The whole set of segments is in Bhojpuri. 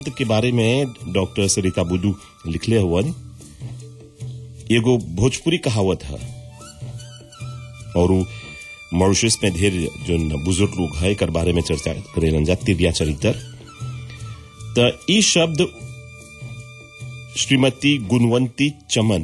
के बारे में डॉक्टर सरिता बुदू लिखले हुवन एगो भोजपुरी कहावत है और उ मॉरिशस में ढेर जो बुजुर्ग लोग है एकर बारे में चर्चा करेलन जा तिरिया चरित्र त ई शब्द श्रीमती गुणवंती चमन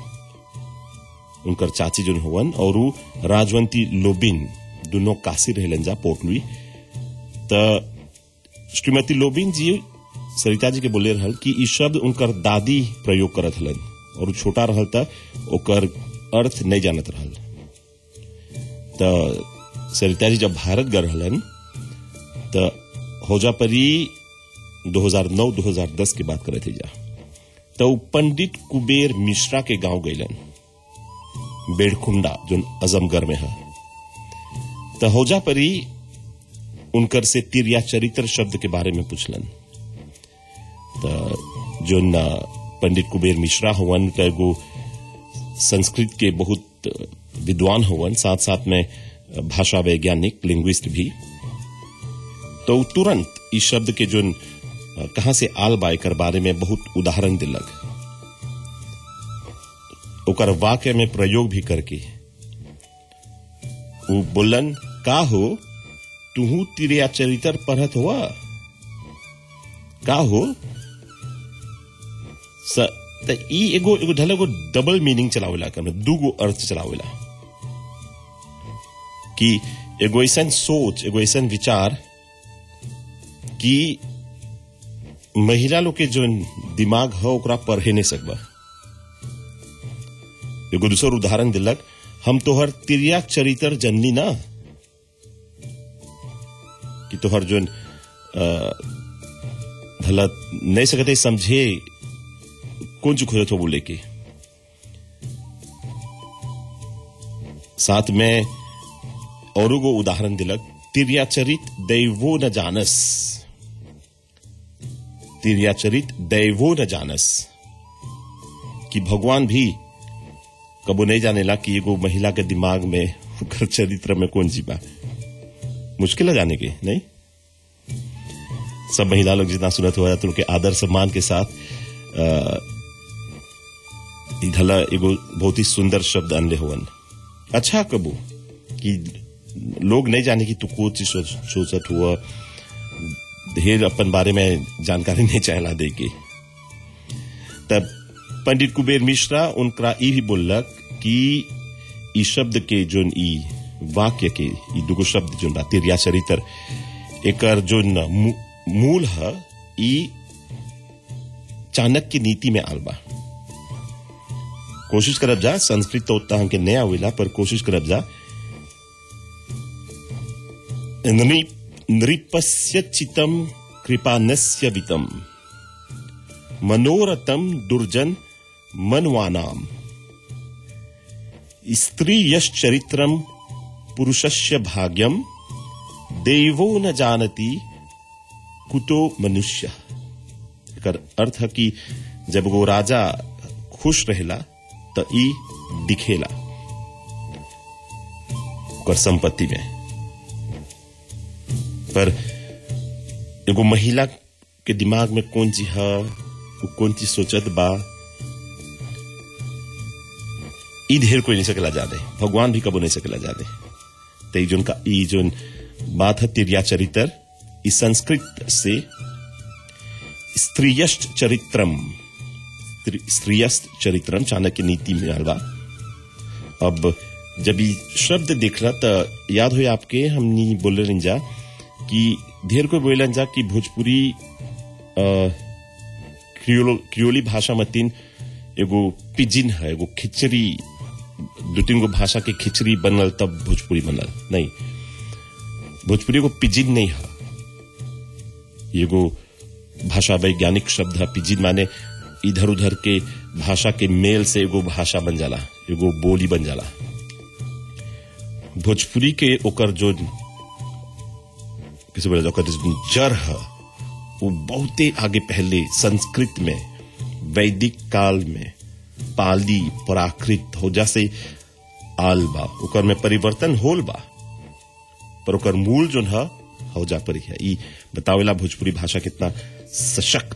उनकर चाची जोन हुवन और उ राजवंती लोबिन दोनों काशी रहलन जा पोटलुई त श्रीमती लोबिन जी सरिता जी के बोले रहल कि ई शब्द उनकर दादी प्रयोग करत हलन और उ छोटा रहल त ओकर अर्थ नहीं जानत रहल त सरिता जी जब भारत गए रहलन त होजा परी 2009-2010 की बात करे थे जा तो उ पंडित कुबेर मिश्रा के गांव गईलन बेड़कुंडा जो अजमगढ़ में है तो होजा परी उनकर से तिरिया चरित्र शब्द के बारे में पूछलन तो जो न पंडित कुबेर मिश्रा हुवन तो एगो संस्कृत के बहुत विद्वान हुवन साथ साथ में भाषा वैज्ञानिक लिंग्विस्ट भी तो उ तुरंत इस शब्द के जो कहा से आल बाय कर बारे में बहुत उदाहरण दिलक ओकर वाक्य में प्रयोग भी करके उ बोलन का हो तुहू तिरिया चरित्र पढ़त हुआ का हो स त ई एगो एगो ढल एगो डबल मीनिंग चलावेला कर दूगो अर्थ चलावेला कि एगो ऐसन सोच एगो ऐसन विचार कि महिला लोग के जो दिमाग है ओकरा पढ़े नहीं सकबा एगो दूसर उदाहरण दिलक हम तोहर तिरिया चरित्र जननी ना कि तोहर जो भला नहीं सकते समझे कौन चुक खोजत हो बोले के साथ में और गो उदाहरण दिलक तिरिया चरित दैवो न जानस तिरिया चरित दैवो न जानस कि भगवान भी कबो नहीं जानेला कि एगो महिला के दिमाग में ओकर चरित्र में कौन जीवा मुश्किल है जाने के नहीं सब महिला लोग जितना सुनत हुआ तो उनके आदर सम्मान के साथ इधला एगो बहुत ही सुंदर शब्द अनले हुवन अच्छा कबू कि लोग नहीं जाने कि तू को चीज सोचत हुआ ढेर अपन बारे में जानकारी नहीं चाहला दे के तब पंडित कुबेर मिश्रा उनका ई भी बोलक कि ई शब्द के जोन ई वाक्य के ई दुगो शब्द जोन बा तिरिया चरित्र एकर जोन मूल है ई चाणक्य नीति में आल बा कोशिश करब जा संस्कृत तो उतना हमके नया हुईला पर कोशिश करब जा नृपस्य चितम कृपानस्य वितम मनोरथम दुर्जन मनवानाम स्त्री यश्चरित्रम पुरुषस्य भाग्यम देवो न जानती कुतो मनुष्य एकर अर्थ है कि जब वो राजा खुश रहेला तो ई दिखेला ओकर संपत्ति में पर एगो महिला के दिमाग में कौन चीज है वो कौन चीज सोचत बा ई ढेर कोई नहीं सकेला जाने भगवान भी कबो नहीं सकेला जाने तो ई जोन का ई जोन बात है तिरिया चरित्र इस संस्कृत से स्त्रीयष्ट चरित्रम स्त्रीयस्त चरित्रम चाणक्य नीति में आलवा अब जब ये शब्द देखला तो याद हो आपके हमनी बोले रिंजा कि ढेर कोई बोलन जा कि भोजपुरी क्रियोली भाषा में तीन एगो पिजिन है एगो खिचड़ी दो तीन गो भाषा के खिचड़ी बनल तब भोजपुरी बनल नहीं भोजपुरी एगो पिजिन नहीं है एगो भाषा वैज्ञानिक शब्द है पिजिन माने इधर उधर के भाषा के मेल से एगो भाषा बन जाला एगो बोली बन जाला भोजपुरी के ओकर जो किसी बोले ओकर जड़ है वो बहुते आगे पहले संस्कृत में वैदिक काल में पाली प्राकृत हो जैसे आल बा ओकर में परिवर्तन होल बा पर ओकर मूल जो है हौजा पर ही है ई बतावेला भोजपुरी भाषा कितना सशक्त